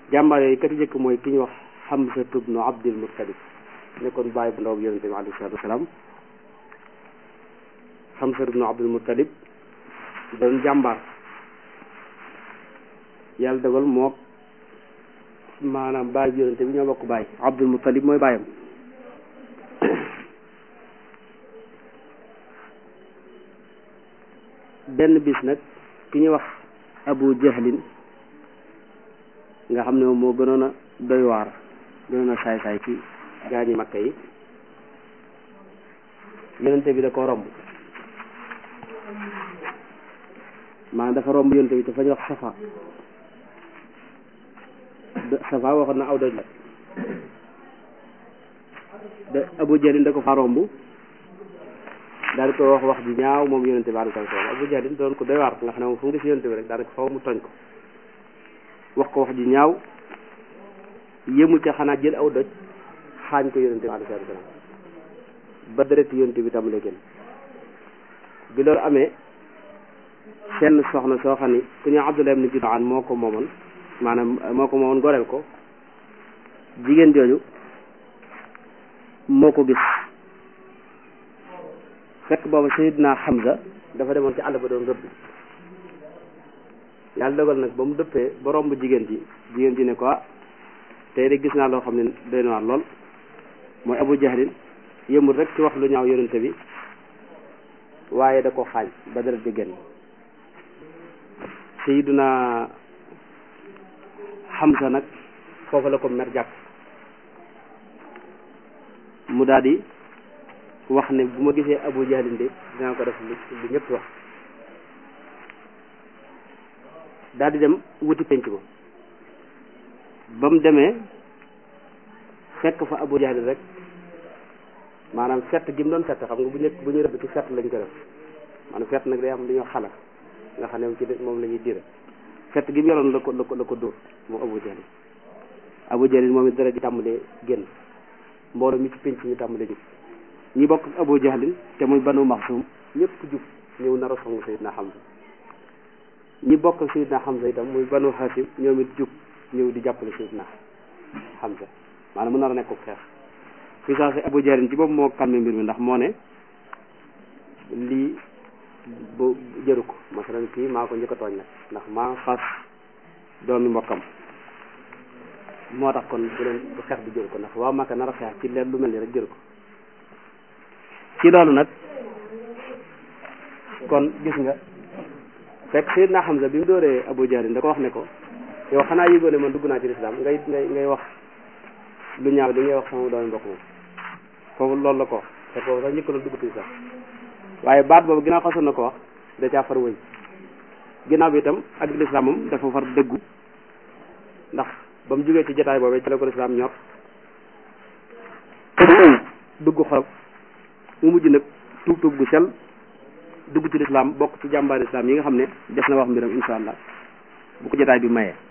jàmbaar yooyu kat jëkk mooy ki ñu wax Hamza ibnu Abdul Muttalib nekkoon bàyyi bu ndaw bi yonente bi alayhi salaatu wasalaam Hamza ibnu Abdul Muttalib doon jàmbaar yàlla dogal moo maanaam bàyyi bi yonente bi ñoo bokk bàyyi Abdul Muttalib mooy bàyyam benn bis nag ki ñuy wax Abu Jahlin nga xam ne moom moo gënoon a doy waar gënoon a saay-saay ci gaañi makka yi yonente bi da ko romb maanaam dafa romb yonente bi te fa ñu wax safa safa waxoon na aw doj la da Abu Jahlin da ko fa romb daal di ko wax wax ji ñaaw moom yonente bi alayhi salaam Abu Jahlin doon ko doy waar nga xam ne moom fu mu gis yonente bi rek daanaka faw mu tooñ ko wax ko wax ji ñaaw yëmul ca xanaa jël aw doj xaañ ko yonente bi alayhi salaam ba deret yonente bi tàmbalee génn bi loolu amee seen soxna soo xam ni ku ñu Abdullah ibn Jud'aan moo ko moomoon maanaam moo ko moomoon goreel ko jigéen jooju moo ko gis fekk boobu Sayyidina Hamza dafa demoon ci àll ba doon rëbb yàlla dogal nag ba mu dëppee ba romb jigéen ji jigéen ji ne ko tey de gis naa loo xam ne doy na waar lool mooy Abu Jahlin yëmul rek ci wax lu ñaaw yonente bi waaye da ko xaañ ba deret bi génn Sayyidina Hamza nag foofu la ko mer jàpp mu daal di wax ne bu ma gisee Abu Jahlin de dinaa ko def lu lu ñëpp wax daal di dem wuti penc ma ba mu demee fekk fa Abu Jahlin rek maanaam fett gi mu doon fett xam nga bu ñëkk bu ñuy rëbb ci fett lañ ko def maanaam fett nag day am lu ñuy xala nga xam ne ci moom la ñuy dire fett gi mu yoroon la ko la ko la ko dóor moom Abu Jahlin Abu Jahlin moom it dara di tàmbalee génn mbooloo mi ci penc ñu tàmbalee jub ñi bokk Abu Jahlin te muy Banu Maxsum ñëpp jub ñëw nar a song Sayyidina Hamza ñi bokk Sayyidina Hamza itam muy Banu Hasim ñoom it jub ñëw di jàppale Sayyidina Hamza maanaam mu nar a nekk xeex fi saa si Abu Jahlin ci boobu moo calmé mbir mi ndax moo ne lii bu jëru ko masalan kii maa ko njëkk a tooñ nag ndax maa xas doomi mbokkam moo tax kon bu leen bu xeex bi jëru ko ndax waa Makka nar a xeex ci leen lu mel ni rek jëru ko ci loolu nag kon gis nga fekk Seydina Hamza bi mu dooree Abu Jahlin da ko wax ne ko yow xanaa yëgoo ne man dugg naa ci lislaam ngay ngay ngay wax lu ñaaw li ngay wax sama doomi mbokk moom foofu loolu la ko wax te foofu sax njëkk la dugg ci lislaam waaye baat boobu ginnaaw xasoon na ko wax da caa far wëy ginnaaw bi itam ak lislaam moom dafa far dëggu ndax ba mu jógee ci jotaay boobee ci la ko lislaam ñor dugg xol mu mujj nag tuub tuub gu sel dugg ci lislaam bokk ci jàmbaar lislaam yi nga xam ne des na wax mbiram insha allah bu ko jotaay bi mayee